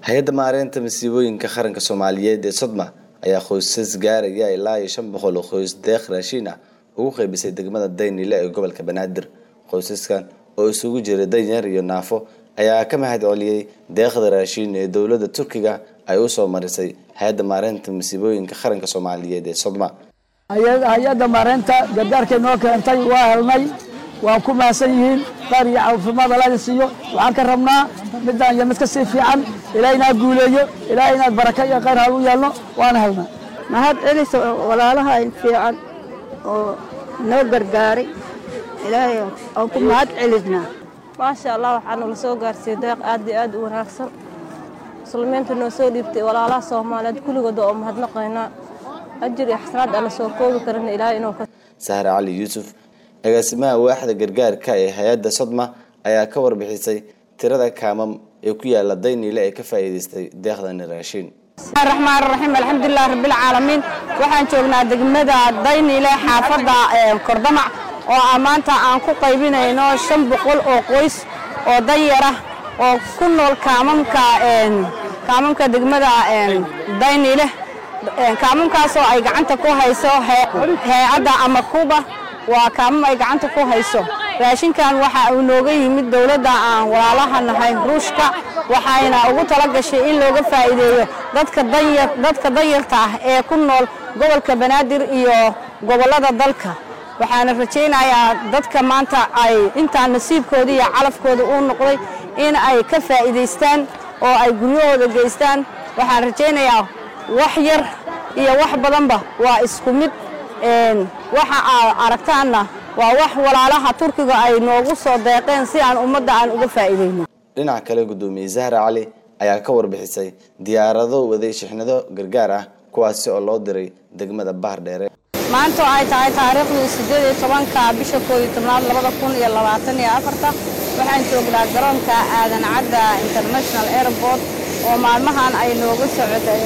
hay-adda maareynta masiibooyinka qaranka soomaaliyeed ee sodma ayaa qoysas gaaraya ilaa iyo shan boqol oo qoys deeq raashiin ah ugu qeybisay degmada daynile ee gobolka banaadir qoysaskan oo isugu jira danyar iyo naafo ayaa ka mahad celiyey deeqda raashiin ee dowladda turkiga ay usoo marisay hay-adda maareynta masiibooyinka qaranka soomaaliyeed ee sodma hay-adda maareynta gargaarkay noo keentay waa helnay waan ku mahadsan yihiin qaar iyo caafimaad alaga siiyo waxaan ka rabnaa midaan iyo mid ka sii fiican ilaa inaad guuleeyo ilaa inaad baraka iyo khayr hal u yeelno waana helnaa mahad celisa walaalaha fiican oo noo gargaaray ilaahay aan ku mahad celisnaa maasha allah waxaa nala soo gaarsiiyey deeq aad iyo aad u wanaagsan muslimiinta noo soo dhiibtay walaalaha soomaaliyeed kulligooda oo mahadnaqaynaa ajir iyo xasanaad aan la soo koobi karin ilaahay inuu ka sahre cali yuusuf agaasimaha waaxda gargaarka ee hay-adda sodma ayaa ka warbixisay tirada kaamam ee ku yaala dayniile ee ka faa'iidaystay deeqdani raashiin raxmaan raxiim alxamdulilah rabbilcaalamiin waxaan joognaa degmada dayniile xaafadda kordamac oo ah maanta aan ku qaybinayno shan boqol oo qoys oo danyara oo ku nool kaamamka kaamamka degmada dayniile kaamamkaasoo ay gacanta ku hayso hay-adda ama kuba waa kaamam ay gacanta ku hayso raashinkan waxa uu nooga yimid dowladda aan walaalaha nahay ruushka waxayna ugu tala gashay in looga faa'iideeyo dadka danyarta ah ee ku nool gobolka banaadir iyo gobollada dalka waxaana rajaynayaa dadka maanta ay intaa nasiibkooda iyo calafkooda uu noqday in ay ka faa'iidaystaan oo ay guryahooda geystaan waxaan rajaynayaa wax yar iyo wax badanba waa isku mid waxa aad aragtaanna waa wax walaalaha turkiga ay noogu soo deeqeen si aan ummadda aan uga faa'iidayno dhinaca kale guddoomiye zahra cali ayaa ka warbixisay diyaarado waday shixnado gargaar ah kuwaasi oo loo diray degmada bahar dheere maanta oo ay tahay taariikhdii siddeed iyo tobanka bisha koob iyo tobnaad labada kun iyo labaatan iyo afarta waxaan joognaa garoonka aadan cadda international airport oo maalmahan ay nooga socotay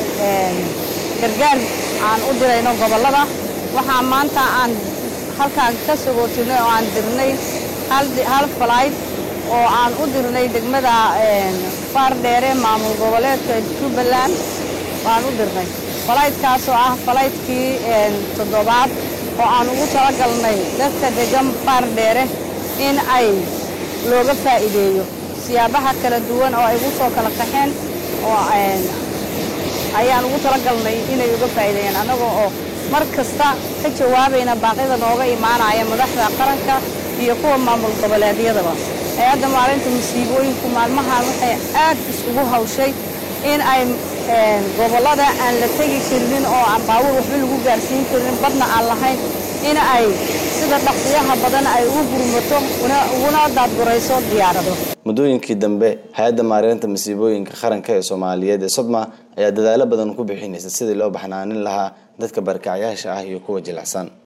gargaar aan u dirayno gobollada waxaa maanta aan halkaan ka sagootinay oo aan dirnay hal falayd oo aan u dirnay degmada faardheere maamul goboleedka jubbaland waan u dirnay falaydkaasoo ah falaydkii toddobaad oo aan ugu talagalnay dadka degan faardheere in ay looga faa'iideeyo siyaabaha kala duwan oo ay ugu soo kala qaxeen oo ayaan ugu talagalnay inay uga faa'iideeyaan annagoo oo mar kasta ka jawaabayna baaqyada nooga imaanaya madaxda qaranka iyo kuwa maamul goboleedyadaba hay-adda maalinta masiibooyinku maalmahan waxay aad isugu hawshay in ay gobollada aan la tegi karinin oo aan baawur waxba lagu gaarsiin karin badna aan lahayn in ay sida dhaqsiyaha badan ay ugu gurmato uguna daadgurayso diyaarado muddooyinkii dambe hay-adda maareynta masiibooyinka qaranka ee soomaaliyeed ee sodma ayaa dadaalo badan ku bixinaysa sidii loo baxnaanin lahaa dadka barkacyaasha ah iyo kuwa jilicsan